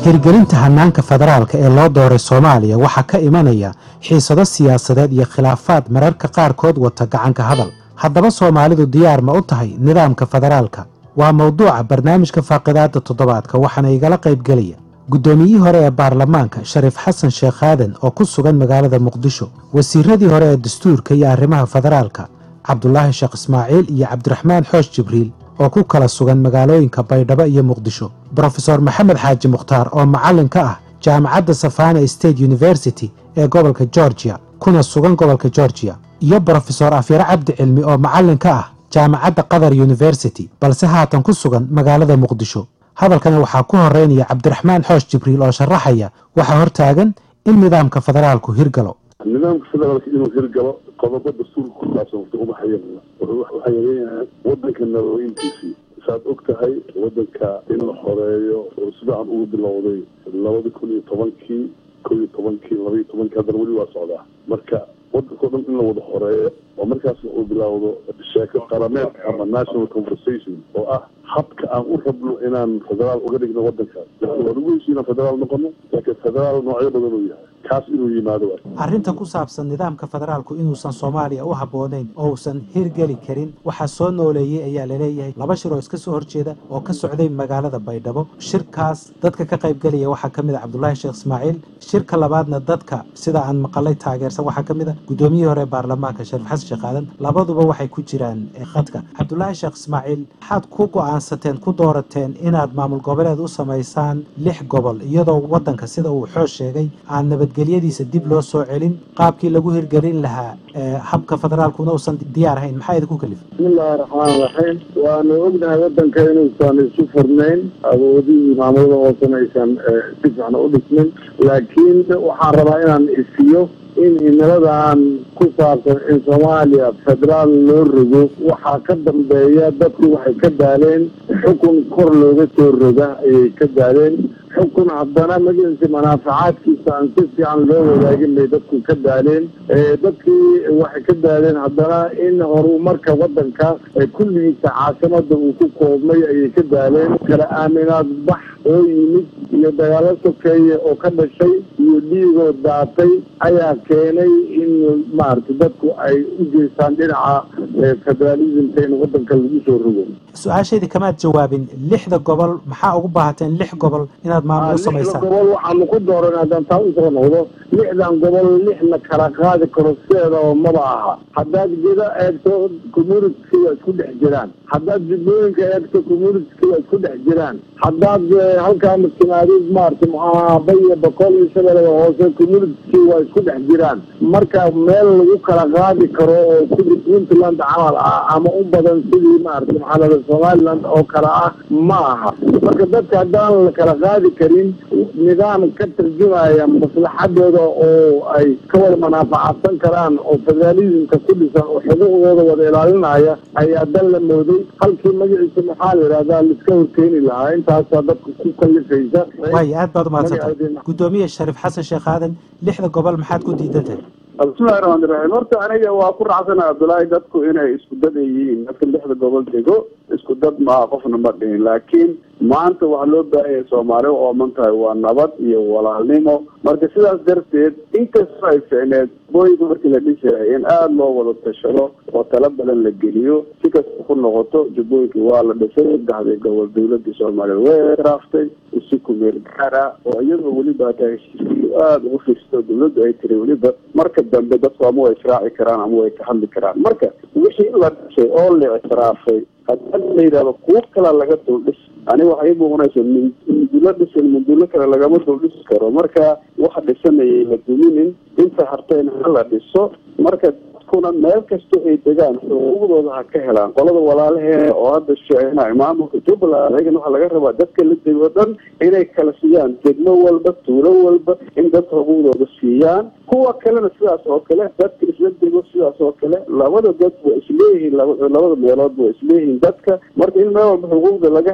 hirgelinta hanaanka federaalka ee loo dooray soomaaliya waxaa ka imanaya xiisado siyaasadeed iyo khilaafaad mararka qaarkood wata gacanka hadal haddaba soomaalidu diyaar ma u tahay nidaamka federaalka waa mowduuca barnaamijka faaqidaada toddobaadka waxaana igala qaybgelaya guddoomiyihii hore ee baarlamaanka shariif xasan sheekh aadan oo ku sugan magaalada muqdisho wasiiradii hore ee dastuurka iyo arrimaha federaalka cabdulaahi sheekh ismaaciil iyo cabdiraxmaan xoosh jibriil oo ku kala sugan magaalooyinka baydhabo iyo muqdisho brofeor maxamed xaaji mukhtaar oo macallin ka ah jaamacadda safana state university ee gobolka georgia kuna sugan gobolka georgia iyo brofesor afyare cabdi cilmi oo macallin ka ah jaamacadda qatar university balse haatan ku sugan magaalada muqdisho hadalkana waxaa ku horeynaya cabdiraxmaan xoosh jibriil oo sharaxaya waxaa hortaagan in nidaamka federaalku hirgalo nidaamka federaalka inuu hirgalo qodobo dastuurka ku saabsan wata ubaxaya waxay leeyahay wadanka nabooyinkiisii saad og tahay wadanka in la xoreeyo oo sidaan ugu bilowday labada kun iyo tobankii ko iyo tobankii laba iyo tobankii haddana weli waa socdaa marka wadanka o dhan in la wada xoreeyo oo markaasna uu bilowdo sheeko qarameed ama national conversation oo ah habka aan u rabno inaan federaal uga dhigno wadankaas waa lagu heshiina federaal noqono laakiin federaal noocyo badan uu yahay kaas inuu yimaado arrinta ku saabsan nidaamka federaalku inuusan soomaaliya u habboonayn oo uusan hirgeli karin waxaa soo nooleeyey ayaa laleeyahay laba shir oo iska soo horjeeda oo ka socday magaalada baydhabo shirkaas dadka ka qaybgelaya waxaa ka mid a cabdulaahi sheekh ismaaciil shirka labaadna dadka sida aan maqalay taageersan waxaa ka mid a guddoomiyihii hore baarlamaanka shariif xasan sheekh aadan labaduba waxay ku jiraan khadka cabdulaahi sheekh ismaaciil maxaad ku go-aansateen ku doorateen inaad maamul goboleed u samaysaan lix gobol iyadoo wadanka sida uu xoos sheegay aan nabadgelyadiisa dib loo soo celin qaabkii lagu hirgelin lahaa habka federaalkuna uusan diyaar ahayn maxaa idinku kalifay bismillahi raxmaan raxiim waanu ognahay wadanka inuusan isu furnayn awoodihii maamulada hoosan aysan si fiican u dhismin laakiin waxaan rabaa inaan isiyo in himiladan ku saabsan in soomaaliya federaal loo rogo waxaa ka dambeeya dadku waxay ka daaleen xukun kor looga soo roga ayay ka daaleen xukun haddana magaciisa manaafacaadkiisa aan si fiican loo wadaagin bay dadku ka daaleen dadkii waxay ka daaleen haddana in horumarka wadanka kulligiisa caasimada uu ku koobmay ayay ka daaleen kala aaminaad bax oo yimid iyo dagaalo sokeeye oo ka dhashay iyo dhiigoo daatay ayaa keenay in maaragtay dadku ay u jeestaan dhinaca federalismka in wadanka lagu soo rogo su-aashaydii kamaad jawaabin lixda gobol maxaa ugu baahateen lix gobol inaad maamul u samaysaan gobol waxaanu ku dooran haddaan taa usoo noqdo lixdan gobol lixna kala qaadi karo sideeda oo maba aha haddaad geda eegto communitki waa isku dhex jiraan haddaad jubbooyinka eegto communitki waa isku dhex jiraan haddaad halkaa maskimaadid maarata maxaa baya boqol iyo shabeelada hoose communitki waa isku dhex jiraan marka meel lagu kala qaadi karo oo sidii puntland camal ah ama u badan sidii maarata maxaa somaliland oo kale ah ma aha marka dadka haddaan la kala qaadi karin nidaam ka tarjumaya maslaxadooda oo ay ka wada manaafacadsan karaan oo federalismka ku dhisan oo xuquuqdooda wada ilaalinaya ayaa dan la mooday halkii magaciisa maxaa la yidhahdaa laiska horkeeni lahaa intaasaa dadka ku kalifaysa waay aad baad umahadsantay guddoomiye shariif xasan sheekh aadan lixda gobol maxaad ku diidantahay bismillahi raxmaan iraxiim horta aniga waa ku raacsana cabdullaahi dadku inay isku dad ay yihiin dadka lixda gobol dego isku dad maaha qofna ma dhihin laakiin maanta waxaa loo baahanya soomaali u ooman tahay waa nabad iyo walaalnimo marka sidaas darteed inkastoo ay ficneed booyinka markii la dhisayay in aada loo wada tashado oo tala badan la geliyo si kasta ku noqoto jubbooyinkii waa la dhisay saddexdii gobol dawladii soomaaliya way raaftay si kumeel gaar ah oo iyadoo weliba hataa heshiiskii aada ugu fiirsato dawladdu ay tiri weliba marka dambe dadku ama way israaci karaan ama way ka hadli karaan marka wixii la dhisay oo la ictiraafay haddii la yidhahdo kuwo kala laga duldhis ani waxay muuqanaysa mundulo dhisan mundulo kale lagama duldhisi karo marka waxa dhisanayay la duminin inta hartayna hala dhiso marka dadkuna meel kasta ay degaan xuquuqdooda ha ka helaan qolada walaalaheena oo hadda sheegnayo maamulka jubbaland ayagana waxaa laga rabaa dadka la dego dhan inay kala siiyaan degmo walba tuulo walba in dadka xuquuqdooda siiyaan kuwa kalena sidaas oo kale dadka isla dego sidaas oo kale labada dad waa isleeyihiin labada meelood waa isleeyihiin dadka marka in meel walba xuquuqda laga helo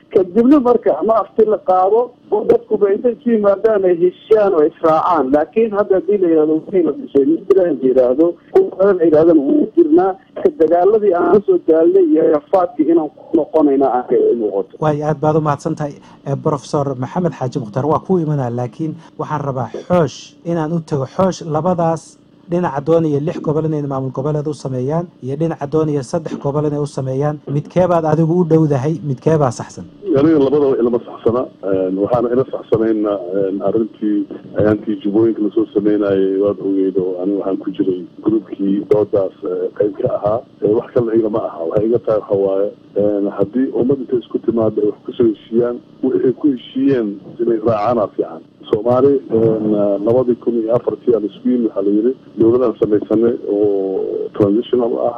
kadibna marka ama afti la qaado oo dadkuba intay ku yimaadaan ay heshiiyaan oo israacaan laakiin hadda haddii la yihahdo wixii la dhisay midland la yidhaahdo kuwa badan la yidhahdana wuu jirnaa ka dagaaladii aan la soo daalnay iyo rafaadkii inaan ku noqonayna aanka muuqato waayo aad baad u mahadsan tahay profesor maxamed xaaji mukhtaar waa ku imanaa laakiin waxaan rabaa xoosh inaan u tago xoosh labadaas dhinaca doonaya lix gobol inay maamul goboleed u sameeyaan iyo dhinaca doonaya saddex gobol inay u sameeyaan midkeebaad adigu u dhowdahay midkeebaa saxsan aniga labadaba ilama saxsana waxaana ila saxsanayna arrintii ayaantii jubbooyinka lasoo sameynayay waad ogeyd oo aniga waxaan ku jiray groupkii doodaas qayb ka ahaa wax kalena igama aha waxay iga tahay waxa waaye haddii ummad intay isku timaado ay wax kusoo heshiiyaan waxay ku heshiiyeen inay raacaana fiican soomaali labadii kun iyo afartii aan isku yimi waxaa la yidhi dowladaan samaysanay oo transitional ah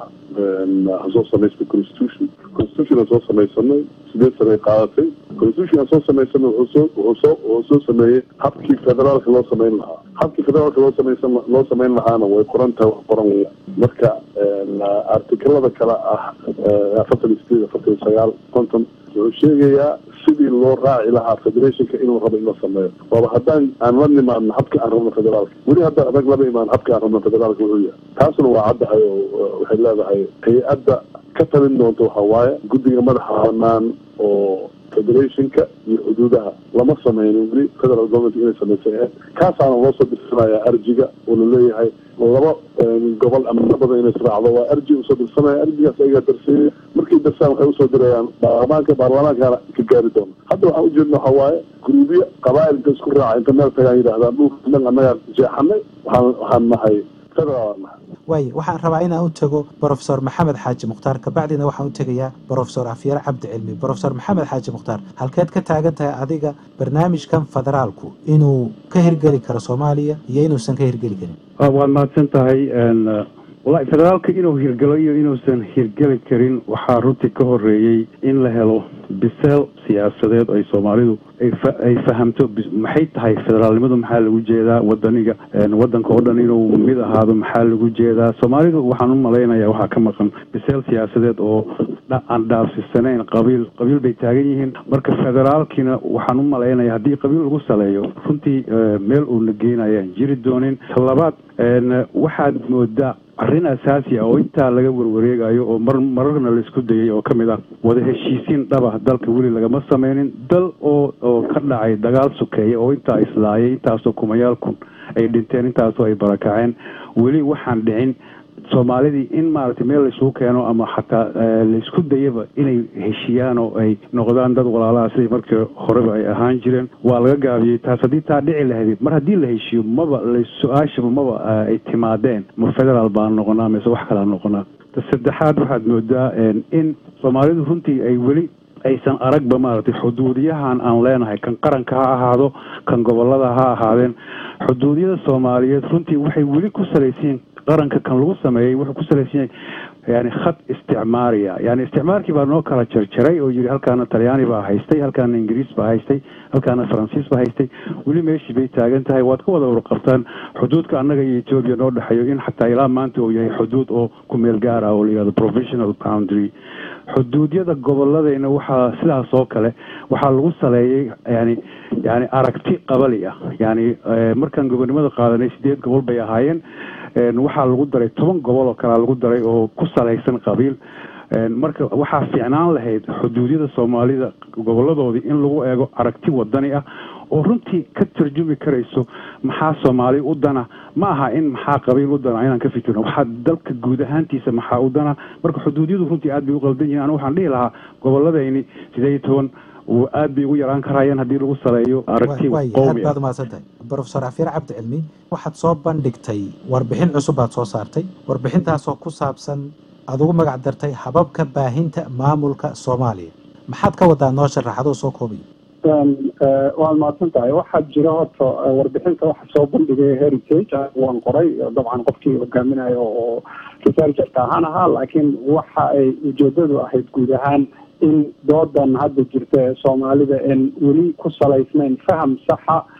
hasoo samaysnay constitution constitution aan soo samaysanay sideed sane ay qaadatay constitution aan soo samaysanay wuxuu soo wuxuu soo wuxuu soo sameeyey habkii federaalka loo samayn lahaa habkii federaalka loo samaysan loo samayn lahaana way qoran tahay wax qoran weya marka artikelada kale ah afartan iyo sideed afartan iyo sagaal konton wuxuu sheegayaa sidii loo raaci lahaa federationka inuu rabo in la sameeyo waaba haddaan aan la nimaadno habka aan rabno federaalka weli hadda adag lama imaan habka aan rabno federaalka wuxuu yahay taasna waa caddahay oo waxay leedahay hay-adda ka talin doonta waxa waaye guddiga madaxa banaan oo federationka iyo xuduudaha lama sameynin weli federal government inay samaysa kaasaana loo soo dirsanayaa arjiga oo laleeyahay laba gobol ama badan inay israacdo waa arji usoo dirsanaya arjigaas ayagaa darseeyay markay darsaan waxay usoo dirayaan baarlamaanka baarlamaankana ka gaari doona hadda waxaan ujeedna waxa waaye guruubyo qabaa'il inta isku raaca inta meel tagaan yidhahdaan dhulka dhan annagaa jeexanay waxaan waxaan nahay federal nahay waayo waxaan rabaa inaan u tago brofesor maxamed xaaji mukhtaar kabacdina waxaan u tegayaa brofesor afyare cabdi cilmi brofesor maxamed xaaji mukhtaar halkeed ka taagan tahay adiga barnaamijkan federaalku inuu ka hirgeli karo soomaaliya iyo inuusan ka hirgeli karin waad mahadsan tahay wallahi federaalka inuu hirgelo iyo inuusan hirgeli karin waxaa runtii ka horeeyey in la helo biseel siyaasadeed ay soomaalidu ay fahamto maxay tahay federaalnimadu maxaa lagu jeedaa wadaniga wadanka oo dhan inuu mid ahaado maxaa lagu jeedaa soomaalidu waxaan u malaynaya waxaa ka maqan biseel siyaasadeed oo aan dhaafsisanayn qabiil qabiil bay taagan yihiin marka federaalkiina waxaan u malaynaya haddii qabiil lagu saleeyo runtii meel uuna geynayaan jiri doonin labaad waxaad moodaa arrin asaasi ah oo intaa laga warwareegayo oo mar mararna laisku dayay oo ka mid ah wada heshiisiin dhaba dalka weli lagama sameynin dal oo oo ka dhacay dagaal sukeeya oo intaa islaayay intaasoo kumayaal kun ay dhinteen intaasoo ay barakaceen weli waxaan dhicin soomaalidii in maaragtay meel laisugu keeno ama xataa laisku dayaba inay heshiiyaan oo ay noqdaan dad walaalaha sidii markii horeba ay ahaan jireen waa laga gaabiyey taas haddii taa dhici lahayd mar haddii la heshiiyo maba su-aashaba maba ay timaadeen ma federaal baan noqonaa mise wax kalaa noqonaa ta saddexaad waxaad moodaa in soomaalidu runtii ay weli aysan aragba maaragtay xuduudiyahan aan leenahay kan qaranka ha ahaado kan gobolada ha ahaadeen xuduudiyada soomaaliyeed runtii waxay weli ku salaysiin qaranka kan lagu sameeyey wuxuu ku salaysan yahay yani khad isticmaariya yani isticmaarkii baa noo kala jarjaray oo yidhi halkaana talyaani baa haystay halkaana ingiriis baa haystay halkaana faransiis baa haystay weli meeshii bay taagan tahay waad ka wada urqabtaan xuduudka annaga iyo etoobiya noo dhexeeyo in xataa ilaa maanta uu yahay xuduud oo ku meel gaar ah oo la yihahdo provisional boundary xuduudyada goboladeyna waxaa sidaas oo kale waxaa lagu saleeyey yani yani aragti qabali ah yani markaan gobonimada qaadanay sideed gobol bay ahaayeen waxaa lagu daray toban gobol oo kalea lagu daray oo ku salaysan qabiil marka waxaa fiicnaan lahayd xuduudyada soomaalida goboladoodii in lagu eego aragti wadani ah oo runtii ka tarjumi karayso maxaa soomaali u dana ma aha in maxaa qabiil u dana inaan ka fikirno waxaa dalka guud ahaantiisa maxaa u dana marka xuduudyadu runtii aad bay u qaldan yihin anu waxaan dhihi lahaa goboladayni sideed iyo toban aad bay ugu yaraan karayaan haddii lagu saleeyo aragti aad baad umahadsantahay brofesor afyar cabdi cilmi waxaad soo bandhigtay warbixin cusub baad soo saartay warbixintaasoo ku saabsan aad ugu magac dartay hababka baahinta maamulka soomaaliya maxaad ka wadaa noo sharaxadoo soo koobiyo waad mahadsan tahay waxaa jira horta warbixinta waxa soo bandhigay heritage waan qoray dabcan qofkii hogaaminayo oo researcherka ahaan ahaa laakiin waxa ay ujeedadu ahayd guud ahaan in doodan hadda jirta ee soomaalida en weli ku salaysnayn faham saxa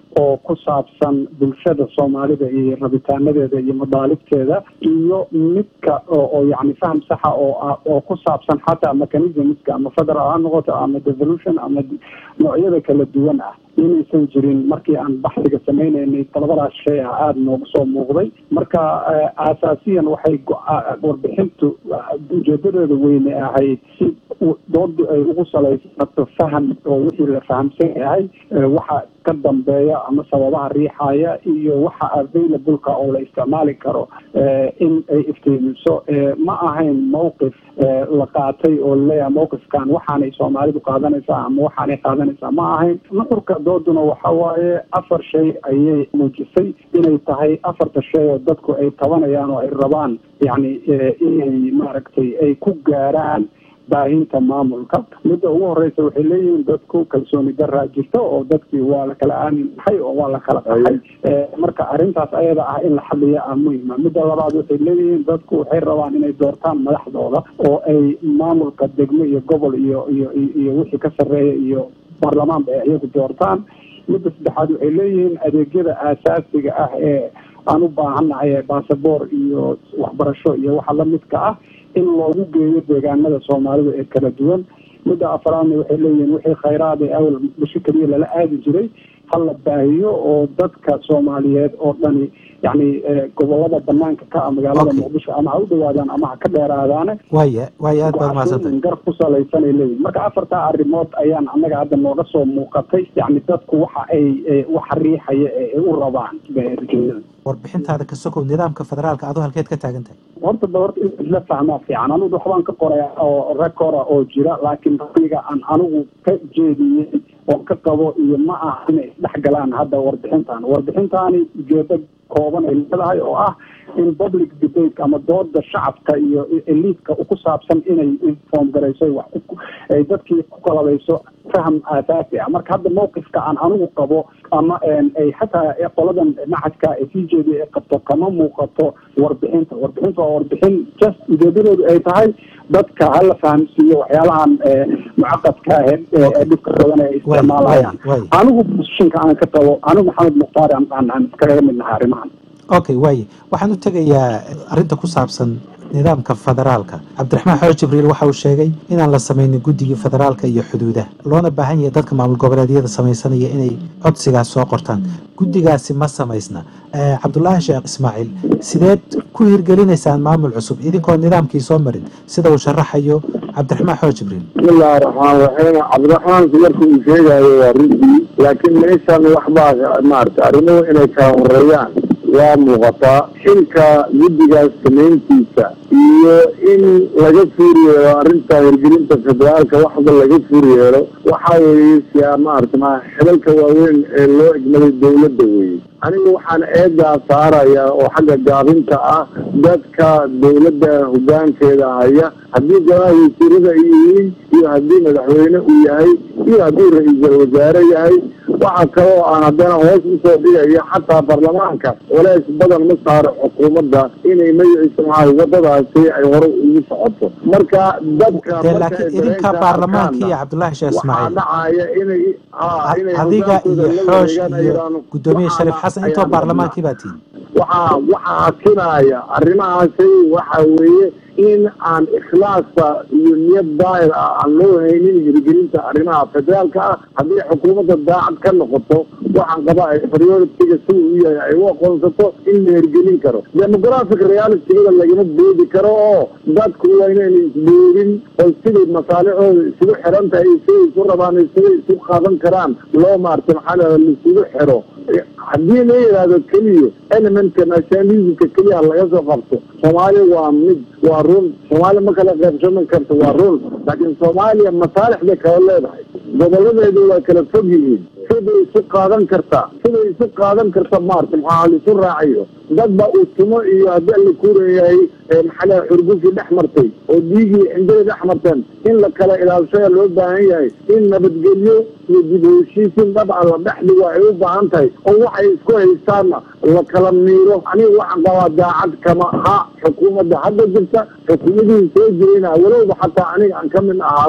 oo ku saabsan bulshada soomaalida iyo rabitaanadeeda iyo madaalibteeda iyo midka oo yani faham saxa oo oo ku saabsan xataa mechanismska ama federal ha noqoto ama devolution ama noocyada kala duwan ah inaysan jirin markii aan baxsiga sameyneynay labadaas shay ah aada noogu soo muuqday marka aasaasiyan waxay warbixintu ujeedadeeda weyne ahayd si doodu ay ugu salaysato faham oo wixii la fahamsan yahay waxa ka dambeeya ama sababaha riixaya iyo waxa available-ka oo la isticmaali karo in ay iftiimiso ma ahayn mawqif la qaatay oo laleeyahay mawqifkan waxaanay soomaalidu qaadanaysaa ama waxaanay qaadanaysaa ma ahayn nuxurka dooduna waxa waaye afar shay ayay muujisay inay tahay afarta shay oo dadku ay tabanayaan oo ay rabaan yani inay maaragtay ay ku gaaraan baahinta maamulka midda ugu horeysa waxay leeyihiin dadku kalsooni daraa jirto oo dadkii waa la kala aamin maxay oo waa la kala qaxay marka arrintaas ayada ah in la xaliya ah muhima midda labaad waxay leeyihiin dadku waxay rabaan inay doortaan madaxdooda oo ay maamulka degmo iyo gobol iyo iyo iyo wixii ka sarreeya iyo baarlamaanba ay iyagu doortaan midda saddexaad waxay leeyihiin adeegyada aasaasiga ah ee aan u baahannahay ee basaboor iyo waxbarasho iyo waxa lamidka ah in loogu geeyo deegaanada soomaalida ee kala duwan midda afraadna waxay leeyihiin wixii khayraad ee awal muqdisho keliya lala aadi jiray ha la baahiyo oo dadka soomaaliyeed oo dhani yani gobolada banaanka ka ah magaalada muqdisho ama ha u dhawaadaan ama ha ka dheeraadaane waya waya aad baad mahadsantahay gar ku salaysanay leeyihin marka afartaa arrimood ayaan annaga hadda nooga soo muuqatay yani dadku waxa ay waxa riixaya ee ay u rabaan warbixintaada ka sokow nidaamka federaalka adoo halkeed ka taagan tahay horta ba horta in isla fahmaa fiican anigu waxbaan ka qoraya oo recora oo jira laakiin raiga aan anigu ka jeediyey oo ka qabo iyo ma aha inay isdhex galaan hadda warbixintan warbixintaani ujeedo kooban ay leedahay oo ah in public debate ama dooda shacabka iyo eliidka ku saabsan inay inform garayso wax ay dadkii ku kalabayso faham aasaasi ah marka hadda mawqifka aan anigu qabo ama ay xataa qoladan macadka ee sii jeediya ay qabto kama muuqato warbixinta warbixinta waa warbixin just ujeedadoodu ay tahay dadka hala fahamsiiyo waxyaalahan mucaqadka ah ee dhibka badan ay isticmaalayaan anigu positionka aan ka qabo anigu maxamed mukhtaar aan iskaga mid nahay arrimahan okay waaye waxaan u tegayaa arrinta ku saabsan nidaamka federaalka cabdiraxmaan xoor jibriil waxa uu sheegay inaan la samaynin guddigii federaalka iyo xuduudaha loona baahan yahay dadka maamul goboleedyada samaysanaya inay codsigaas soo qortaan guddigaasi ma samaysna cabdulaahi sheekh ismaaciil sideed ku hirgelinaysaan maamul cusub idinkoo nidaamkii soo marin sida uu sharaxayo cabdiraxmaan xoor jibriil bismillahi raxmaan raxiim cabdiraxmaanku marka uu sheegayo waa runtii laakiin meeshan waxbaa maarata arrimuhu inay kala horeeyaan waa muuqataa xilka guddigaas samayntiisa iyo in laga fuur yeelo arrinta hirgelinta federaalka waxba laga fuur yeelo waxa weeye siyaa maarata ma xilalka waaweyn ee loo egmaday dawladda weeye anigu waxaan eedaa saaraya oo xagga gaabinta ah dadka dawladda hoggaankeeda haya haddii golaha wasiirada ay yihiin iyo haddii madaxweyne uu yahay iyo haddii ra-iisul wasaare yahay waxa kale oo aan haddana hoos usoo dhigayo xataa baarlamaanka walaas badan ma saaro xukuumadda inay magaciisa maxaa wadadaasi ay hore ugu socoto marka dadka laakiin idinka baarlamaanka iyo cabdullaahi sheekh waxaa ismaaciil dhacaya inay inay adiga iyo xoosh iyo hogaankooda guddoomiye shariif xasan intoo ayaan baarlamaankii baa tihin waxaa waxaa kinaya arrimahaasi waxa weeye in aan ikhlaasa iyo niyad daahir ah aan loo haynin hirgelinta arrimaha federaalka ah haddii xukuumadda daacad ka noqoto waxaan qabaa ay prioritiga sida u yahay ay u aqoonsato in la hirgelin karo demographic realitygada lagama boodi karo oo dadku waa inayna isboodin oo siday masaalixooda isugu xiran tahay siday isu rabaan siday isu qaadan karaan loo maarta maxaa la laisugu xiro haddii la yidhaahdo keliya elementka nationalismka keliya laga soo qabto soomaaliya waa mid waa run soomaaliya ma kala qaybsaman karto waa run laakiin soomaaliya masaalixday kala leedahay goboladeedu waa kala fog yihiin siday isu qaadan kartaa siday isu qaadan karta maarta maxaa laisu raacayo dad ba uu timo iyo haddii alla kuurayahay maxaa xurgufii dhex martay oo dhiigii cindada dhex marteen in la kala ilaalshaya loo baahan yahay in nabadgelyo iyo dib u heshiisiin dabcan la dhex dhigo ay u baahan tahay oo waxay isku haystaanna la kala miiro aniga waxaan qabaa daacad kama ha xukuumadda hadda jirta xukuumadihii soo jirayna walowba xataa aniga aan ka mid ahaado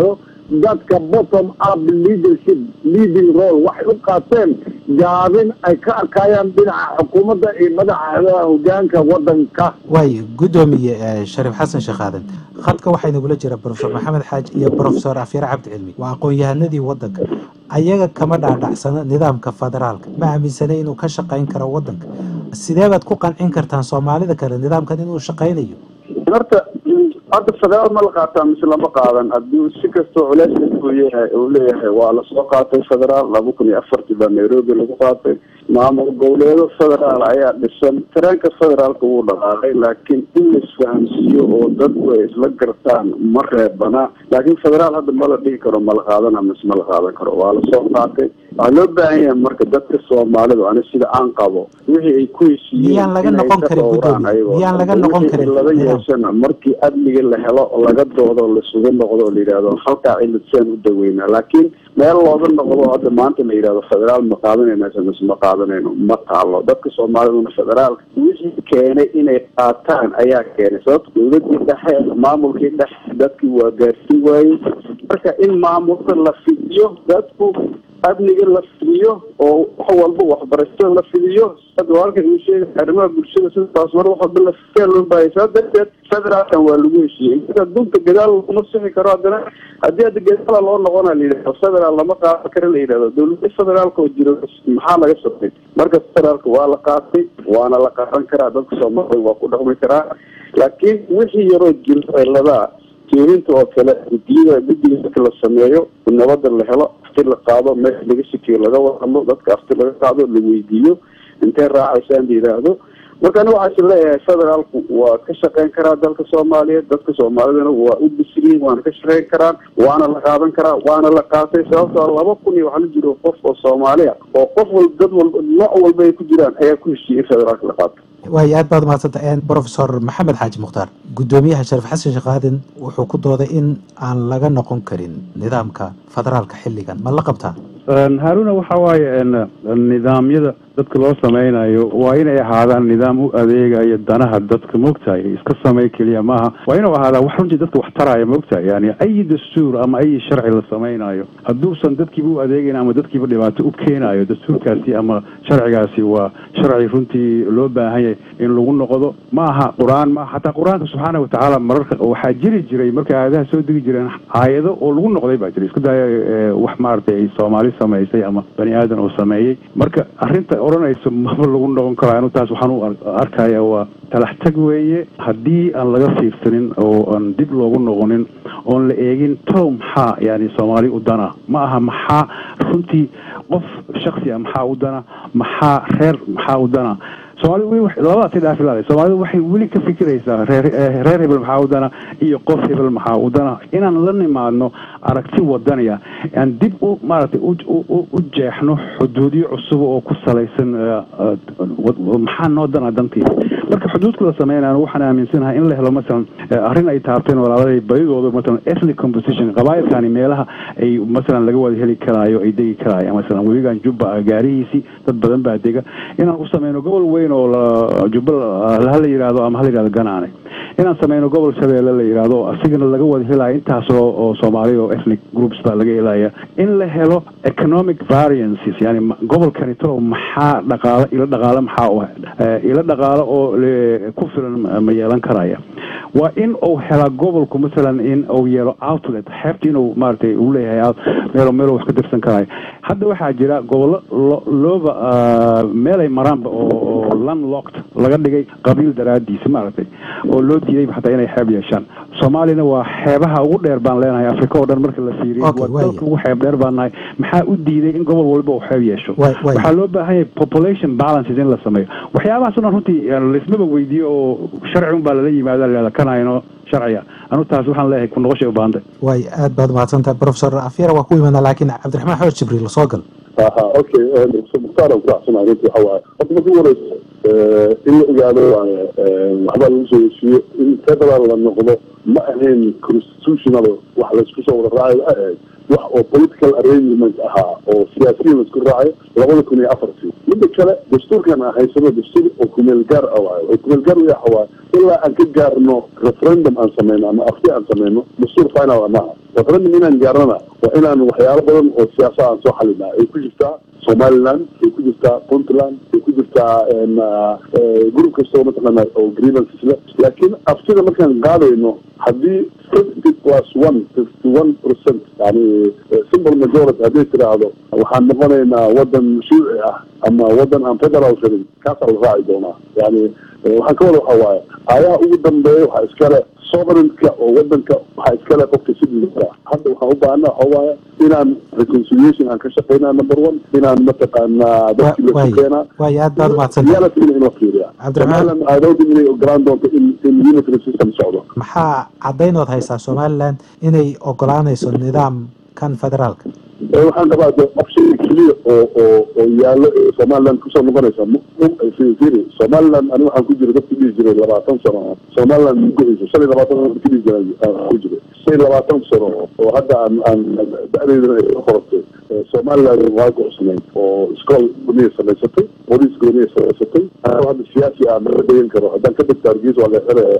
dadka bottom up leadership leading role waxay u qaateen gaabin ay ka arkayaan dhinaca xukuumadda iyo madaxa hogaanka wadanka waayo guddoomiye shariif xasan sheekh aadan khadka waxaa inagula jira brofesor maxamed xaaji iyo brofesor afyare cabdi cilmi waa aqoon-yahanadii wadanka ayaga kama dhaadhacsano nidaamka federaalka ma aaminsana inuu ka shaqayn karo wadanka sidee baad ku qancin kartaan soomaalida kale nidaamkan inuu shaqaynayo horta hadda federaal ma la qaataa mise lama qaadan haddii si kastoo culeys uu yahay uu leeyahay waa lasoo qaatay federaal laba kun iyo afartii baa nairobi lagu qaatay maamul goboleedo federaal ayaa dhisan tareenka federaalka wuu dhaqaaqay laakiin in laisfahamsiiyo oo dadku ay isla gartaan ma reebana laakiin federaal hadda ma la dhihi karo ma la qaadana mise ma la qaadan karo waa lasoo qaatay waxaa loo baahan yahay marka dadka soomaalidu ani sida aan qabo wixii ay ku heshiiyeen miyaan laga inay noqon ka karin dhowraan guddoomiye ayagoo miyaan laga dhan. noqon Wixii karin laga nidaam? yeeshana markii amniga la helo laga doodo lasugu noqdo oo la yidhahdo halkaa cilad saan u daweynaa laakiin meel looga noqdo hadda maanta la yidhahdo federaal ma qaadanayna mise ma qaadanayno ma taalo dadka soomaaliduna federaalka wixii keenay inay qaataan ayaa keenay sababta dowladii dhexe maamulkii dhexe dadkii waa gaarsiin waayey marka in maamulka la fidiyo dadku amniga la fidiyo oo wax walba waxbarashada la fidiyo hadda waa halkan uu sheegay arrimaha bulshada sidaas mar wax walba la fidiyaa loo baahaya saa darteed federaalkan waa lagu heshiiyey inta adduunka gadaal laguma sixi karo haddana haddii hadda gadaala loo noqona la yidhahdo federaal lama qaadan karo la yidhahdo dowladda federaalka oo jiro maxaa laga sabtay marka federaalka waa la qaatay waana la qaadan karaa dadka soomaalida waa ku dhaqmi karaa laakiin wixii yaroo jiro ciladaa jeedinta oo kale gudiyada guddiga marka la sameeyo nabada la helo afti la qaado meesha laga sikiyo laga wadamo dadka afti laga qaado la weydiiyo intee raacaysaan la yidhaahdo marka ani waxaas leeyahay federaalku waa ka shaqeyn karaa dalka soomaaliyeed dadka soomaalidana waa u bisriyin waana ka shaqeyn karaan waana la qaadan karaa waana la qaatay sababtoo laba kun iyo waxaa la jiro qof oo soomaaliya oo qof walba dad walba nooc walba ay ku jiraan ayaa ku heshiiyey in federaalka la qaato waayo aad baad umahadsanta brofesor maxamed xaaji mukhtaar guddoomiyaha shariif xasan sheekh aadan wuxuu ku dooday in aan laga noqon karin nidaamka federaalka xilligan ma la qabtaa haaruna waxa waaye n nidaamyada dadka loo sameynayo waa inay ahaadaan nidaam u adeegaya danaha dadka moogtahay iska samey keliya maaha waa inuu ahaadaa wax runtii dadka wax taraya moogtahay yani ay dastuur ama ay sharci la sameynayo hadduusan dadkiiba u adeegayn ama dadkiiba dhibaato u keenayo dastuurkaasi ama sharcigaasi waa sharci runtii loo baahan yahay in lagu noqdo ma aha qur-aan ma xataa qur-aanka subxaana watacaala mararka waxaa jiri jiray markay aayadaha soo degi jireen aayado oo lagu noqday baa jiray isku daya eh, wax maaragtay ay soomaali samaysay ama bani aadan oo sameeyey marka arrinta odhanayso maba lagu noqon karo anu taas waxaan u ar- arkaya waa talax tag weeye haddii aan laga fiirsanin oo aan dib loogu noqonin oon la eegin tow maxaa yani soomaali u dana ma aha maxaa runtii qof shaksi a maxaa u dana maxaa reer maxaa u dana soomaalida weli wax- labadaasi dhaafi lahaday soomaalida waxay weli ka fikiraysaa reer eh, reer hebel maxaa u dana iyo qof hebel maxaa u dana inaan la nimaadno aragti wadaniya aan dib u maaragtay u u- u- u jeexno xuduudyo cusub oo ku salaysan eh, eh, wad- maxaa noo dana dantii marka xuduudka la sameynaya waxaan aaminsanahay in la helo masalan eh, arrin ay taabteen walaaladay badidooda masalan ethnic composition qabaayilkani meelaha ay masalan laga wada heli karaayo ay degi karaayo masalan weligan jubba ah, gaarihiisii dad badan baa dega inaan u sameyno gobol weyn oo la- jubba la- hala yidhaahdo ama hala yidhahdo ganaane inaan sameyno gobol shabeelle la yidhaahdo asigana laga wada helaya intaasoo oo soomaali oo ethnic groups baa laga helaya in la helo economic variances yani ma- gobolkani talo maxaa dhaqaalo ilo dhaqaalo maxaa u eh, ilo dhaqaalo oo le- ku filan ma- ma yeelan karaya waa in uu helaa gobolku masalan in uu yeelo outlet xeebta inuu maaragtay uu leeyahay out- meel meel wax ka dirsan karayo hadda waxaa jira gobollo lo- looba ah, meel ay maraanba oo oo landlocked laga dhigay qabiil daraadiisa maaragtay oo loo diiday xataa inay xeeb yeeshaan soomaalina waa xeebaha ugu dheer baan leenahay afrika oo dhan marka la fiiriyo Okay, waa waaya. dalka ugu xeeb dheer baan nahay maxaa u diiday in gobol walba uu xeeb yeesho Waay- waaya. waxaa loo baahan yahay population balances in la sameeyo waxyaabahaas o dhan runtii yani laismaba weydiiyo oo sharci un baa lala yimaada la kanayno sharciga anu taas waxaan leeyahay ku noqoshay u baahantay waayo aad baad umahadsanta brofesor afyara waa ku imaanaa laakiin cabdiraxmaan xooj jibriil soo gal aha okay mukhtaar aan ku raacsanahay runtii waxa waaye horta marka ugu horeysa in la ogaado waaye waxbaa lagu soo heshiiyo in federal la noqdo ma ahayn constitutional wax laysku soo wada raacayo ma ahayd wax oo political arrangement ahaa oo siyaasiyiin laisku raacayo labada kun iyo afartii midda kale dastuurkan aan haysano dastuur oo kumeel gaar ah waayo oo kumeel gaar waxa waaye ilaa aan ka gaarno referendum aan sameyno ama afti aan sameyno dastuur final maaha referendum inaan gaarnana waa inaan waxyaalo badan oo siyaasa aan soo xalinaa ay ku jirtaa somaliland ay ku jirtaa puntland ay ku jirtaa group kastoo mataqaana oo grievances le laakiin aftida markaan qaadayno haddii fifty plus one fifty one percent yani simple majority hadday tiraahdo waxaan noqonaynaa wadan shuuci ah ama wadan aan federal rabin kaasaa la raaci doonaa yani waxaan ka wada waxa waaye aayaha ugu dambeeya waxaa iskale sovereignka oo wadanka waxaa iskale qofka sidii hadda waxaan u baahana waxa waaye inaan reconciliation aan ka shaqeynaa number one inaan mataqaanaa dadkii la tukeenaa waay aad baad umahadsantay reality in la fiiriya Cabdiraxmaan- somaliland aadooda inay ogolaan doonto in in unitary system socdo maxaa caddaynood haysaa somalilan inay ogolaanayso nidaamkan federaalka ee waxaan qabaa de option keliya oo oo oo yaallo ee somaliland kusoo noqonaysa m m firi somaliland ani waxaan ku jira dadka dhihi jiray labaatan sano somaliland mugohayso shan iyo labaatan sano dadka dhihi jiray aan ku jiray shan iyo labaatan sano oo hadda aan aan da-deydana ay soo qortay ee somaliland waa gocsanayd oo iskool gooniya samaysatay booliis gooniya samaysatay anoo hadda siyaasi ah mala degan karo haddaan ka degta hargeysa waa leexelaya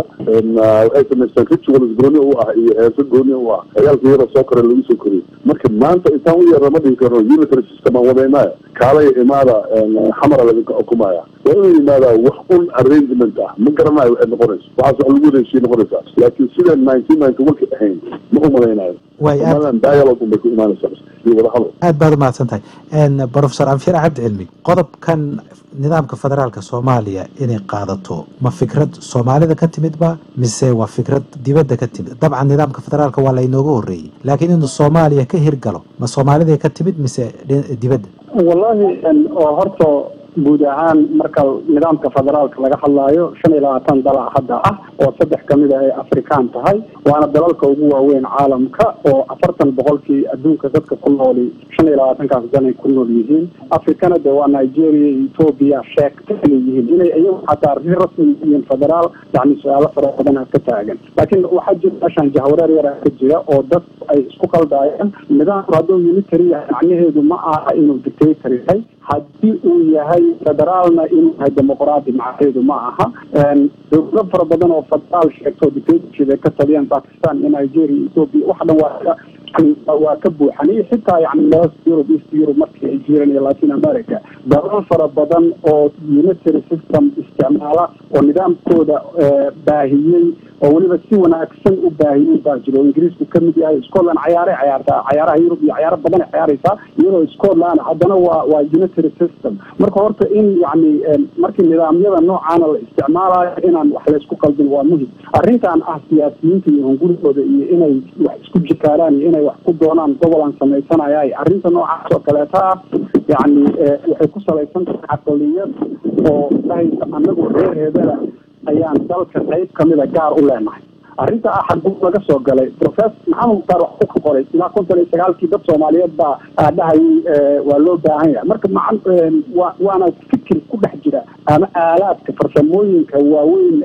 waxay samaystaan rituals gooni u ah iyo heeso gooni u ah ciyaalka yara soo kore lagu soo koriyey marka maanta intaan u yeerna ma dhihi karno unitary system aan wadaynaya kaalaya imaada xamara laga xukumaya waa inuu yimaadaa wax un arrangement ah ma garanayo waxay noqonayso waxaas wax lagu heshiye noqonaysaa laakiin sidaan nineteen ninety one ka ahayn ma u malaynayo waay aad somaliland dialogue un bay ku imaanaysaa iyo wadahadal aad baad umahadsan tahay professor anfir cabdi cilmi qodobkan nidaamka federaalka soomaaliya inay qaadato ma fikrad soomaalida ka timid ba mise waa fikrad dibadda ka timid dabcan nidaamka federaalka waa laynooga horreeyey laakiin inuu soomaaliya ka hirgalo ma soomaaliday ka timid mise dhi- dibadda wallahi oo horta guud ahaan marka nidaamka federaalka laga hadlaayo shan iyo labaatan dala hadda ah oo saddex kamid ah ay afrikaan tahay waana dalalka ugu waaweyn caalamka oo afartan boqolkii adduunka dadka ku nooli shan iyo labaatankaas dan ay ku nool yihiin afrikana de waa nigeria iyo ethoobia sheegta inay yihiin inay iyagu xataa si rasmi yihiin federaal yani su-aalo fara badan ka taagan laakiin waxaa jira meeshaan jahwareer yara ka jira oo dad ay isku qaldaayeen nidaamku hadduu unitary yahay macnaheedu ma aha inuu dictator yahay haddii uu yahay federaalna inuu yahay dimuqraadi macnaheedu ma aha dowlado fara badan oo federaal sheegto dictatorship ay ka taliyaan pakistan iyo nigeria iyo ethoopia wax dhan waa ka yani waa ka buuxan iyo xitaa yani west europe east europe markii ay jireen iyo latin america dalal fara badan oo unitary system isticmaala oo nidaamkooda baahiyey oo weliba si wanaagsan u baahiyey baa jiro oo ingiriisku ka mid yahay scotland cayaaray cayaartaa cayaaraha yurub iyo cayaaro badan ay cayaaraysaa iyadoo scotland haddana waa waa unitary system marka horta in yani markii nidaamyada noocaana la isticmaalayo inaan wax laysku qaldin waa muhim arrintan ah siyaasiyiinta iyo hungurigooda iyo inay wax isku jikaalaan iyo inay wax ku doonaan gobol aan samaysanaya arrinta noocaas oo kaleeta ah yani waxay ku salaysan tahay caqliyad oo dhahaysa anagu reer hebela ayaan dalka qayb kamida gaar u leenahay arrinta ah xaguu laga soo galay professor maxamed mukhtaar wax ku qoray ilaa konton iyo sagaalkii dad soomaaliyeed baa dhahayay waa loo baahan yahay marka macan waana fikir ku dhex jira ama aalaadka farsamooyinka waaweyn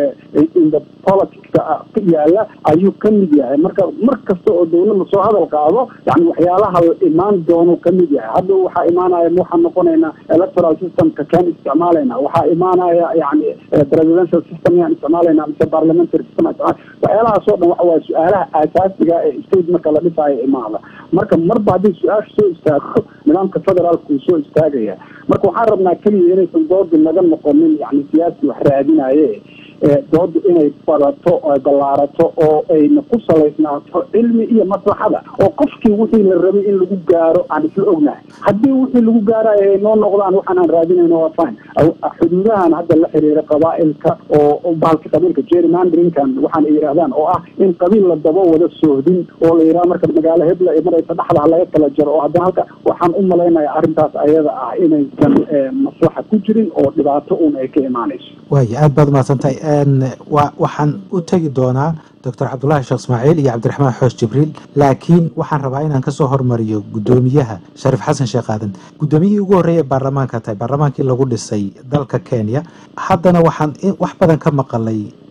inda politicska yaala ayuu ka mid yahay marka mar kasta oo dowladda soo hadal qaado yani waxyaalaha imaan doono ka mid yahay hadda waxaa imaanaya waxaan noqonaynaa electoral systemka kaan isticmaalayna waxaa imaanaya yani presidential system yaan isticmaalayna mise parliamentary system waxyaalahaas oo dhan waxa waaye su-aalaha aasaasiga ee state marka la dhisaayo imaada marka marba haddii su-aasha soo istaagto nidaamka federaalka uu soo istaagaya marka waxaan rabnaa keliya inaysan doodi naga noqonin yani siyaasi wax raadinaye dooda inay badato oo ballaarato oo ayna ku salaysnaato cilmi iyo maslaxada oo qofkii wixii la rabay in lagu gaaro aan isla ognahay haddii wixii lagu gaarayo ay noo noqdaan waxaan aan raadinayno waa fine xuduudahan hadda la xiriira qabaa'ilka oo bahalka qabiilka gerrymanderinkan waxaan ay yidhahdaan oo ah in qabiil la dabo wada soohdin oo la yidhaha marka magaalo hebla ee maraysa dhexdaha laga kala jaro oo haddana halka waxaan u malaynaya arrintaas ayada ah inaysan maslaxa ku jirin oo dhibaato un ay ka imaanayso waaya aad baad umahadsantahay wa waxaan u tegi doonaa doctor cabdulaahi sheekh ismaaciil iyo cabdiraxmaan xoos jibriil laakiin waxaan rabaa inaan kasoo hormariyo guddoomiyaha shariif xasan sheekh aadan guddoomiyihii ugu horreeya baarlamaanka tahay baarlamaankii lagu dhisay dalka kenya haddana waxaan wax badan ka maqalay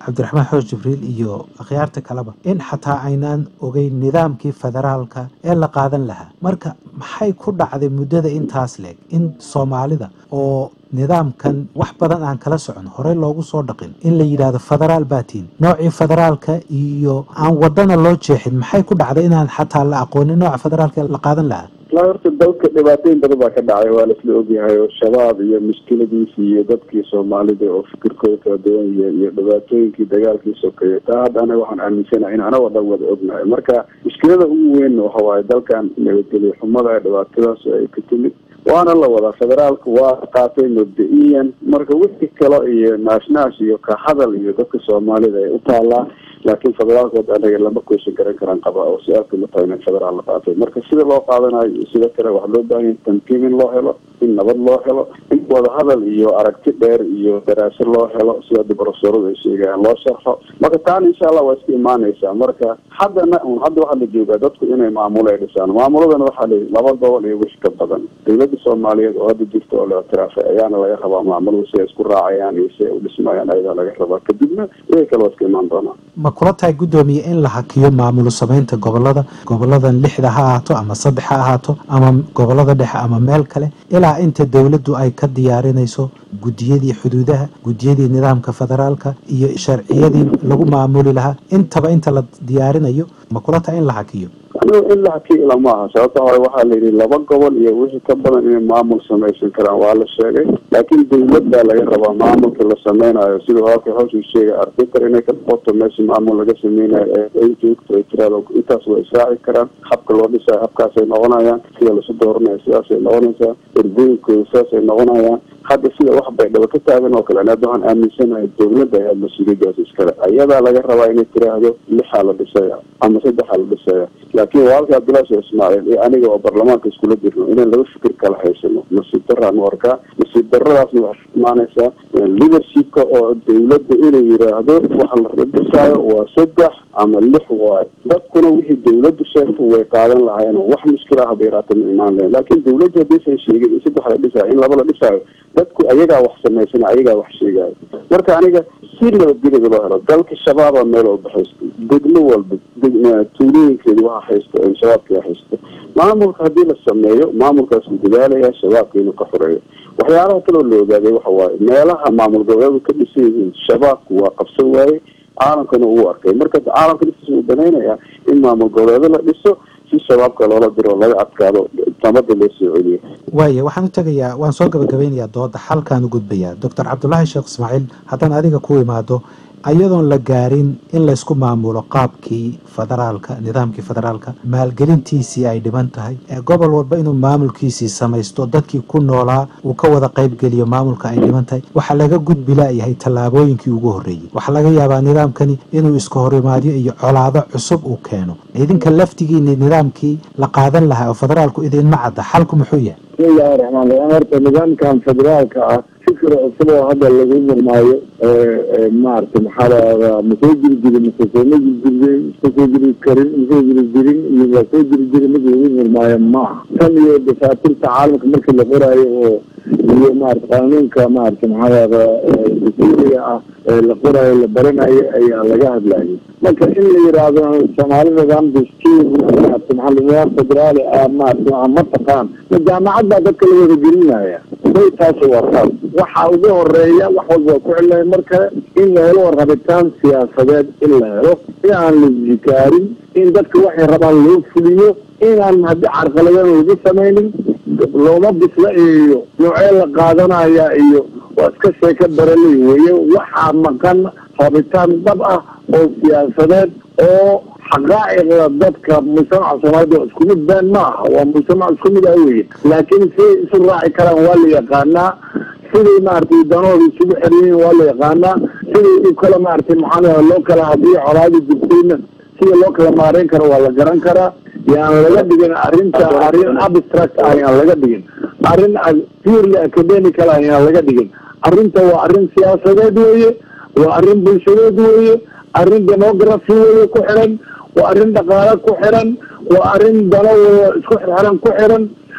cabdiraxmaan xoos jibriil iyo akhyaarta kaleba in xataa aynaan ogeyn nidaamkii federaalka ee la qaadan lahaa marka maxay ku dhacday muddada intaas leeg in soomaalida oo nidaamkan wax badan aan kala socon horey loogu soo dhaqin in la yidhaahdo federaal baatiin noocii federaalka iyo aan wadana loo jeexin maxay ku dhacday inaan xataa la aqoonin nooca federaalka la qaadan lahaa la horta dalka dhibaatooyin badan baa ka dhacay waa laisla ogyahay oo shabaab iyo mushkiladiisii iyo dadkii soomaalida oo fikirkooda kala duwan iyo iyo dhibaatooyinkii dagaalkii sokeeye taa hadda anaga waxaan aaminsanahay in anagoo dhan wada ognahay marka mushkilada ugu weyn waxa waaye dalkan nabadgelyo xumada ee dhibaatadaas ay ka timid waana la wadaa federaalka waa qaatay mabda-iyan marka wixii kale iyo naashnash iyo ka hadal iyo dadka soomaalida ay u taalaa laakiin federaalkood anaga lama koysan garan karaan qaba oo su-aalka ma tahay in federaal la qaatay marka sida loo qaadanayo iyo sida kale waxaa loo baahan yahay tamkiin in loo helo in nabad loo helo in wadahadal iyo aragti dheer iyo daraase loo helo sida dibrofesoradu ay sheegayaan loo sharxo marka taana insha allah waa iska imaanaysaa marka haddana un hadda waxaa la joogaa dadku inay maamulo ay dhisaan maamuladana waxaa la laba gobol iyo wix ka badan dowladda soomaaliyeed oo hadda jirta oo la ictiraafay ayaana laga rabaa maamulada si ay isku raacayaan iyo si ay u dhismayaan ayadaa laga rabaa kadibna wixii kale waa iska imaan doonaa ma kula tahay guddoomiye in la hakiyo maamulo samaynta gobolada goboladan lixda ha ahaato ama saddex ha ahaato ama gobolada dhexe ama meel kale ilaa inta dowladdu ay ka diyaarinayso guddiyadii xuduudaha guddiyadii nidaamka federaalka iyo sharciyadii lagu maamuli lahaa intaba inta la diyaarinayo ma kula tahay in la hakiyo anigu in la hakiyo ilama aha sababta hore waxaa la yidhi laba gobol iyo wixii ka badan inay maamul samaysan karaan waa la sheegay laakiin dowladdaa laga rabaa maamulka la sameynayo siduu halka hawshuu sheegay arbiter inay ka noqoto meesha maamul laga sameynayo ay joogto ay tiraado intaas waa israaci karaan habka loo dhisayo habkaasay noqonayaan sida lasu dooranayo sidaasay noqonaysaa ergooyinkooda sidaasay noqonayaan hadda sida wax bay dhaba ka taagan oo kale hadda waxaan aaminsanahay dowladda ayaa mas-uuliyadaas iskale ayadaa laga rabaa inay tiraahdo lixaa la dhisaya ama saddexaa la dhisaya laakiin walaalka cabdullahi sheekh ismaaciil iyo aniga oo baarlamaanka iskula jirno inaan laba fikir kala haysano nasiib daraan u arkaa nasiib daradaasna waxay imaanaysaa leadershipka oo dowladda inuu yiraahdo waxa la dhisaayo waa saddex ama lix waayo dadkuna wixii dowladdu sheegto way qaadan lahaayeen wax mushkila haba yaraata ma imaan lahayn laakiin dowladdu haddaysan sheegin in saddex la dhisaayo in laba la dhisaayo dadku ayagaa wax samaysana ayagaa wax sheegaayo marka aniga si nabadgelyada loo helo dalka shabaaba meel walba haysto degmo walba tuulooyinkeedu waxa haysto shabaabka haysto maamulka haddii la sameeyo maamulkaas uu dadaalaya shabaabka inuu ka xoreeyo waxyaalaha kaloo la ogaaday waxa waaye meelaha maamul goboleedu ka dhisan yihiin shabaabku waa qabsan waaye caalamkana uu arkay marka caalamka dhisiisa uu danaynayaa in maamul goboleedo la dhiso si shabaabka loola diro laga adkaado tamada loo soo celiyo waaya waxaan u tegayaa waan soo gabagabeynayaa dooda xalkaan u gudbayaa doctor cabdulaahi sheekh ismaaciil haddaan adiga ku imaado ayadoon la gaarin in laysku maamulo qaabkii federaalka nidaamkii federaalka maalgelintiisii ay dhiban tahay ee gobol walba inuu maamulkiisii samaysto dadkii ku noolaa uu ka wada qaybgeliyo maamulka ay dhiban tahay waxaa laga gudbi laayahay tallaabooyinkii ugu horreeyey waxaa laga yaabaa nidaamkani inuu iska horimaadyo iyo colaado cusub uu keeno idinka laftigiini nidaamkii la qaadan lahaa oo federaalku idinma cadda xalku muxuu yahay bismillahi raxmaan raxiim horta nidaamkan federaalka ah fikir cusub oo hadda lagu murmaayo maaragtay maxaa lahahdaa ma soo jiri jirin mase sooma jiri jirin ma soo jiri karin ma soo jiri jirin iyo ma soo jiri jirin mid lagu murmaayo maaha tan iyo dafaatirta caalamka markii la qoraayo oo iyo maarata qanuunka maarata maxaa lahahdaa dastuuriga ah ee la qoraayo la baranayo ayaa laga hadlayay marka in la yiraahdo soomaali nidaam dastuur maarata maxaa nidaam federaali ah maarata ma taqaan ma jaamacad baa dadka la wada gelinaya bay taasi waa taas waxa ugu horeeya wax walba waa ku celinayo marka in la helo rabitaan siyaasadeed in la helo in aan la zikaarin in dadka waxay rabaan loo fuliyo inaan haddii carqaladan lagu samaynin looma bisla iyo noocee la qaadanaya iyo waa iska sheeko baraley weeye waxaa maqan rabitaan dhab ah oo siyaasadeed oo xaqaa'iqda dadka mujtamaca soomaalida waa isku mid been ma aha waa mujtamac isku mid ah weye laakiin siday isu raaci karaan waa la yaqaanaa siday maaragtay danahooda isugu xeriyiin waa la yaqaanaa siday u kala maaragtay maxaa loo kala hadii colaadi jirtayna sida loo kala maareyn karo waa la garan karaa yaan laga dhigin arrinta arrin abstract ah yaan laga dhigin arrin purely academical ah yaan laga dhigin arrinta waa arrin siyaasadeed weeye waa arrin bulshadeed weeye arrin demography weeye ku xiran waa arrin dhaqaale ku xiran waa arrin dano isku xirxiran ku xiran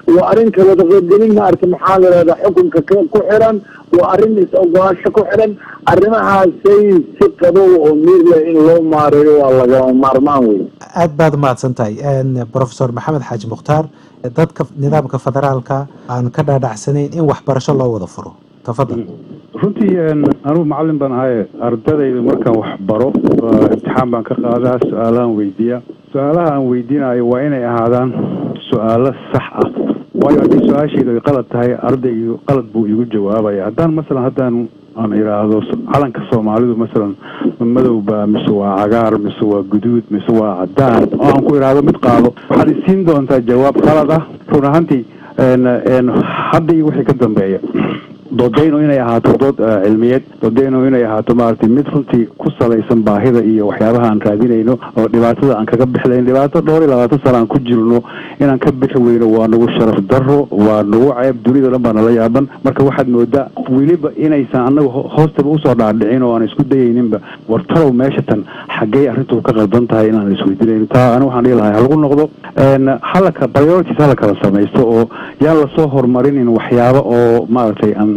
waa arrin kala qaybgelin maarata maxaa la yidhahdaa xukunka ku xiran waa arrin is-ogolaasho ku xiran arrimahaasay si qabow oo miir leh in loo maareeyo waa lagama maarmaan wey aad baad umahadsan tahay profesor maxamed xaaji mukhtaar dadka nidaamka federaalka aan ka dhaadhacsanayn in waxbarasho loo wada furo tafadal runtii anugu macalin baan ahaye ardadayda markaan wax baro imtixaan baan ka qaadaa su-aalahan weydiiya su-aalaha aan weydiinayo waa inay ahaadaan su-aalo sax ah waayo haddii su-aashaydu ay qalad tahay ardaygu qalad buu igu jawaabaya haddaan masalan haddaan aan idhaahdo calanka soomaalidu masalan madowba mise waa cagaar mise waa guduud mise waa cadaan oo aan ku idhaahdo mid qaado waxaad isiin doontaa jawaab qalad ah run ahaantii hadda iyo wixii ka dambeeya doodaynu inay ahaato dood cilmiyeed doodaynu inay ahaato maaragtay mid runtii ku salaysan baahida iyo waxyaabaha aan raadinayno oo dhibaatada aan kaga bixlayn dhibaato dhowr iyo labaatan sana aan ku jirno inaan ka bixi weyno waa nagu sharaf daro waa nagu ceeb dunida dhan baa nala yaaban marka waxaad moodaa weliba inaysan anagu hoostaba usoo dhaadhicin oo aan isku dayayninba war talow meesha tan xaggey arrintu ka qaldan tahay inaan isweydiinayn taa ani waxaan dhihi lahay halagu noqdo halaka priorities hala kala samaysto oo yaan lasoo horumarinin waxyaaba oo maaragtay aan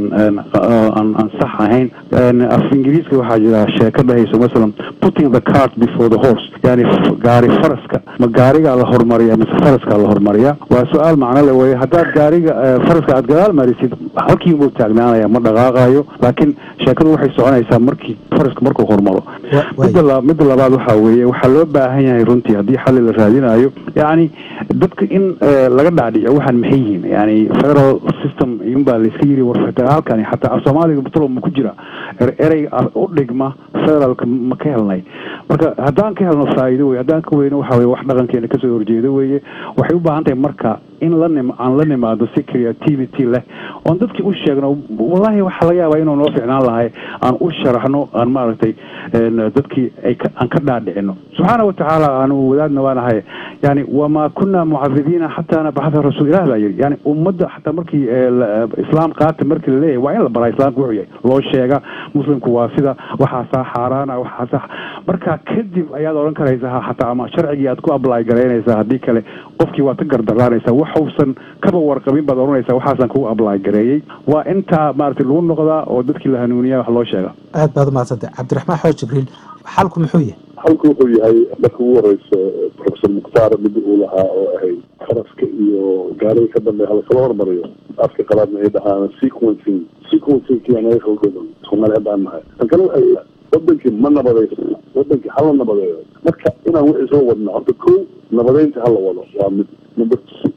aan sax ahayn af ingiriiska waxaa jira sheeko dhahayso masalan putting the cart before the horse yani gaari faraska ma gaarigaa la horumariya mise faraskaa la horumariya waa su-aal macno le weye haddaad gaariga faraska aad gadaal marisid halkiibuu taagnaanaya ma dhaqaaqayo laakiin sheekadu waxay soconaysaa markii faraska markuu horumaro midda midda labaad waxaa weeye waxaa loo baahan yahay runtii haddii xalli la raadinayo yani dadka in laga dhaadhico waxaan maxay yihiin yani federal system iyunbaa layska yiri war halkani xataa af soomaaliga batlo ma ku jira erey u dhigma federaalka ma ka helnay marka haddaan ka helno faa'iido wey haddaan ka weyno waxa weye wax dhaqankeena kasoo horjeedo weeye waxay u baahan tahay marka in la nim aan la nimaado si creativity leh oon dadkii u sheegno wallahi waxaa laga yaabaa inuu noo ficnaan lahay aan u sharaxno aan maaragtay dadkii ay aan ka dhaadhicino subxaana watacaala aanu wadaadna waanahay yani wamaa kunaa mucadibiina xataa nabxatha rasuul ilah baa yidhi yani ummadda xataa markii islaam qaata markii laleeyahay waa in la baraa islaamka wuxuu yahay loo sheega muslimku waa sida waxaasaa xaaraana waxaasaa marka kadib ayaad odhan karaysaa xataa ama sharcigii aad ku ablay garaynaysaa haddii kale qofkii waad ka gardaraanaysaa waxuusan kaba warqabin baad odhanaysaa waxaasan kugu ablay gareeyey waa intaa maaragtay lagu noqdaa oo dadkii la hanuuniya wax loo sheega aad baad umahadsantay cabdiraxmaan xooj jibriil xalku muxuu yahay xalku wuxuu yahay marka ugu horeysa professor mukhtaar mid uu lahaa oo ahayd faraska iyo gaariga ka dambeeya halakala hormariyo afka qalaadna ay dhahaan sequencing sequencingkii anaga khaldadan soomaali haddaan nahay tan kale waxay wadankii ma nabadaysa wadankii hala nabadeeyo marka inaan wixii soo wadna horta ko nabadeynta hala wado waa mid number two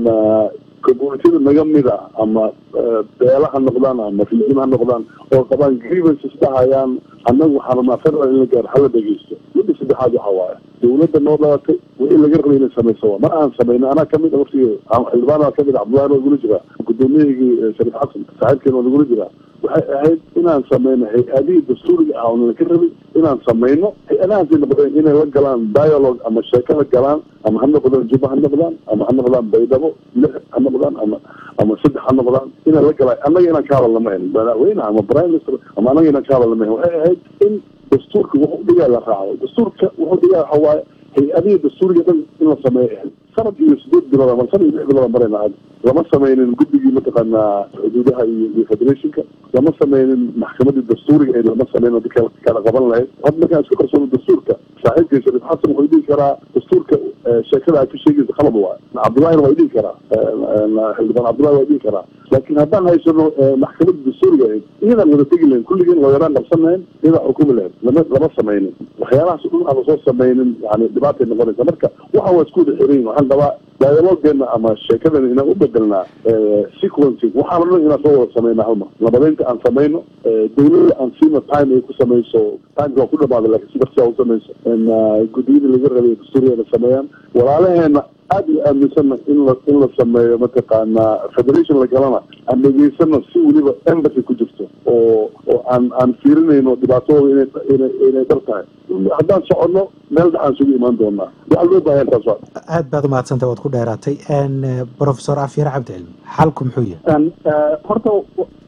communitida naga mid a ama beela ha noqdaan ama rijim ha noqdaan oo qabaan grievances dhahayaan annagu waxaan rabnaa federal in la gaaro hala dhegeysto midda saddexaad waxa waaye dawladda noo dhalatay wixii laga rabay inay samayso mar aan samayno anaa kamid a waftiga xildhibaan kamid a cabdullahi waa nagula jiraa gudoomiyahigii shariif xasan saaxiibkeena waa nagula jiraa waxay ahayd inaan sameyno hay-adihii dastuuriga ah oona ka rabay inaan samayno hay-adahaasi noqdeen inay la galaan dialogue ama sheeko la galaan ama ha noqdaan juba ha noqdaan ama ha noqdaan baydhabo lix ha noqdaan ama ama saddex ha noqdaan inaan la galaan annaga inaan ka hadalna ma ahin madaxweyne ama prime minister ama annaga inaan ka hadalna ma ahin waxay ahayd in dastuurka wuxuu dhigaa la raaco dastuurka wuxuu dhigaa waxa waaye hay-adihii dastuuriga dhan in la sameeyo ahayd sanad iyo sideed bilood ama sanad iyo lix bilood marayna aad lama sameynin guddigii mataqaanaa xuduudaha iyo iyo federationka lama sameynin maxkamadii dastuuriga ee lama sameyn oo dadka kala qaban lahayd had markaan isku qarsoono dastuurka saaxiibkay shariif xasan wuxuu dhihi karaa dastuurka sheekada aad ka sheegaysa qalab waa cabdullahina waa dhihi karaa xildhibaan cabdullahi waa dhihi karaa laakiin haddaan haysano maxkamadii dastuuriga ahayd iyadaan wada tegi lahayn kulligeen looyaraan qabsan lahayn iyadaa xukumi lahayd lama lama sameynin waxyaalahaas dhan aan lasoo sameynin yani dhibaatay noqonaysa marka waxaan waa isku wada xiran waxaan qabaa dialogeena ama sheekadan inaan u bedelnaa sequencing waxaan dhan inaan soo wada sameyna halmar nabadeynta aan sameyno dawladda aan siina time ay ku sameyso timeka waa ku dhamaaday lakin si darsia u sameyso guddiyadii laga rabay dastuurigeena sameeyaan walaalaheena aad u aaminsana in la in la sameeyo mataqaanaa federation la galana aan dhegeysana si weliba embassy ku jirto oo oo aan aan fiirinayno dhibaatadooda inay inay inay dar tahay haddaan soconno meel dhaxaan sugu imaan doonaa waxaa loo baahan taas waa aad baad umahadsantay waad ku dheeraatay professor afyar cabdi cilmi xalku muxuu yahay horta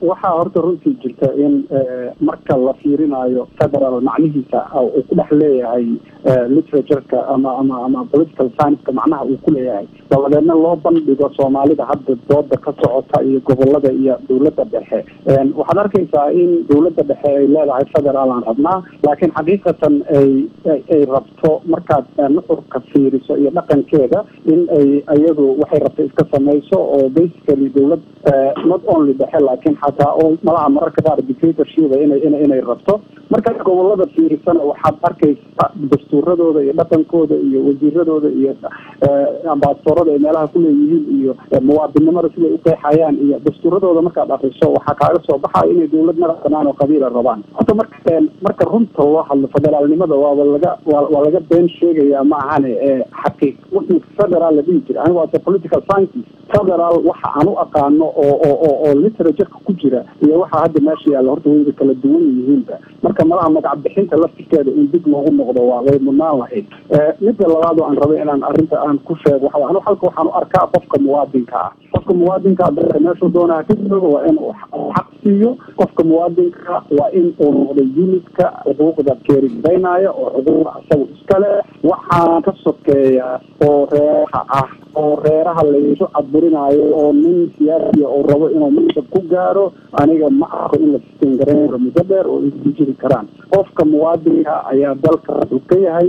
waxaa horta runtii jirta in marka la fiirinayo federal macnihiisa uu ku dhex leeyahay literatureka ama ama ama political science-ka macnaha uu ku leeyahay dabadeedna loo bandhigo soomaalida hadda dooda ka socota iyo gobolada iyo dowladda dhexe waxaad arkaysaa in dowladda dhexe ay leedahay federal aan rabnaa laakiin xaqiiqatan ay ay rabto markaad nuxurka fiiriso iyo dhaqankeeda in ay iyadu waxay rabto iska samayso oo basically dowlad not only dhexe laakiin xataa oo malaha mararka qaar dictatorship inay inay inay rabto markaad gobolada fiirisana waxaad arkaysa dastuuradooda iyo dhaqankooda iyo wasiiradooda iyo ambasadorada ay meelaha ku leeyihiin iyo muwaadinimada siday uqeexayaan iyo dastuuradooda markaad akriso waxaa kaaga soo baxaya inay dowlad madax banaan oo qabiila rabaan horta marka marka runta loo hadlo federaalnimada waaba laga waa laga been sheegaya ma ahane xaqiiq wixii federal la dhihi jira anigu ase political sciences federal waxa aan u aqaano oo oo oo literatureka ku jira iyo waxa hadda meesha yaalla horta wayba kala duwan yihiinba marka malaha magac bixinta laftirkeeda in dib loogu noqdo waa way mudnaan lahayd midda labaad oo aan rabay inaan arrinta aan ku sheego waxa anu halka waxaan u arkaa qofka muwaadinka ah qofka muwaadinka dalka meeshuu doonaha ka jooga waa in uu xaq siiyo qofka muwaadinka waa in uu noqdo unidka xuquuqda keerigaynaya oo xuquuqda isaga iskale waxaan ka sokeeya oo reeraha ah oo reeraha laysu cadburinaayo oo nin siyaasiya oo rabo inuu mansab ku gaaro aniga ma arko in la sistin garayn karo muddo dheer oo isku jiri karaan qofka muwaadinka ayaa dalka wuxuu ka yahay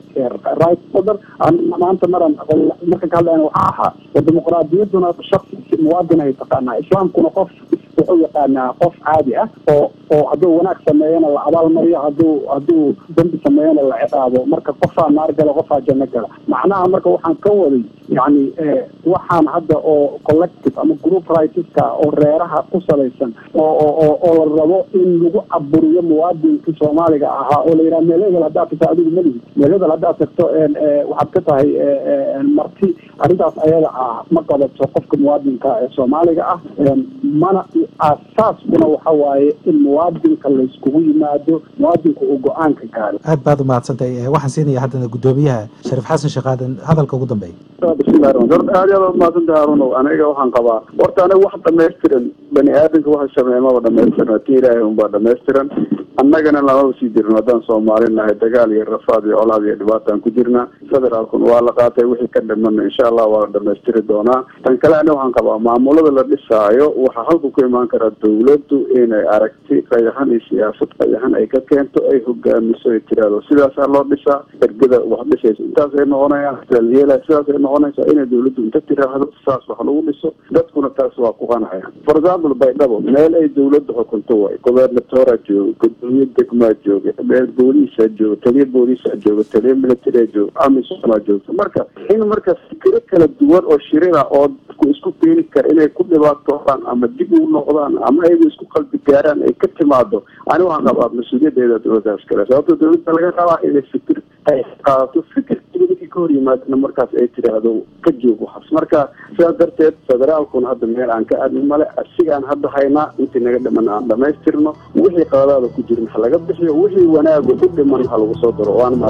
right order maanta maran marka ka hadlayna waxaa ahaa oo dimuqraadiyaduna shaksi muwaadin ay taqaanaa islaamkuna qof wuxuu yaqaanaa qof caadi ah oo oo hadduu wanaag sameeyana la abaalmariyo hadduu hadduu dambi sameeyana la ciqaabo marka qofaa naar gala qofaa janno gala macnaha marka waxaan ka waday yacni waxaan hadda oo collective ama group rightska oo reeraha ku salaysan oo oo oo la rabo in lagu caburiyo muwaadinkii soomaaliga ahaa oo la yidhaha meel hebel haddaad tagto adigu malihi meel hebel haddaad tagto waxaad ka tahay marti arrintaas ayada ah ma qabato qofka muwaadinka ee soomaaliga ah mana asaaskuna waxa waaye in muwaadinka layskugu yimaado muwaadinka uu go-aanka gaaro aad baad umahadsantahay waxaan siinaya haddana guddoomiyaha shariif xasan sheekh aadan hadalka ugu dambeeya bismillahi raxmaan aad iyo aad umahadsantahay harunow aniga waxaan qabaa horta aniga wax dhamaystiran bani aadamka waxa sameeya maba dhamaystiran ti ilaahay unbaa dhamaystiran annagana lamaba sii jirin haddaan soomaali nahay dagaal iyo rafaad iyo colaad iyo dhibaataan ku jirna federaalkuna waa la qaatay wixii ka dhimana insha allah waa la dhamaystiri doonaa tan kale ani waxaan qabaa maamulada la dhisaayo waxaa halku ku imaan karaa dawladdu inay aragti qayaxan iyo siyaasad qayaxan ay ka keento ay hogaamiso ay tiraado sidaasaa loo dhisaa ergada wax dhisaysa intaasay noqonayaan yeela sidaasay noqonaysaa inay dawladdu inta tiraahdo saas wax lagu dhiso dadkuna taas waa ku qanacayaan for example baydhabo meel ay dawladda xukunto way gobernatora jooga gudoomiye degmaa jooga meel booliisaa jooga taliya booliisaa jooga taliya militaria jooga amisomaa joogta marka in marka fikiro kala duwan oo shirira oo dadku isku keeni kara inay ku dhibaatoodaan ama dib ugu noqdaan ama ayagu isku qalbi gaaraan ay ka timaado ani waxaan qabaa mas-uuliyadeeda dowladdaas kale sababto dowladda laga rabaa inay fikir ay qaadato fikir ninkii ka hor yimaadana markaas ay tiraahdo ka joog waxaas marka sidaas darteed federaalkuna hadda meel aan ka aadin male asigaan hadda haynaa intii naga dhiman aan dhamaystirno wixii qaladaada ku jirin ha laga bixiyo wixii wanaaga u dhiman ha lagu soo daro waana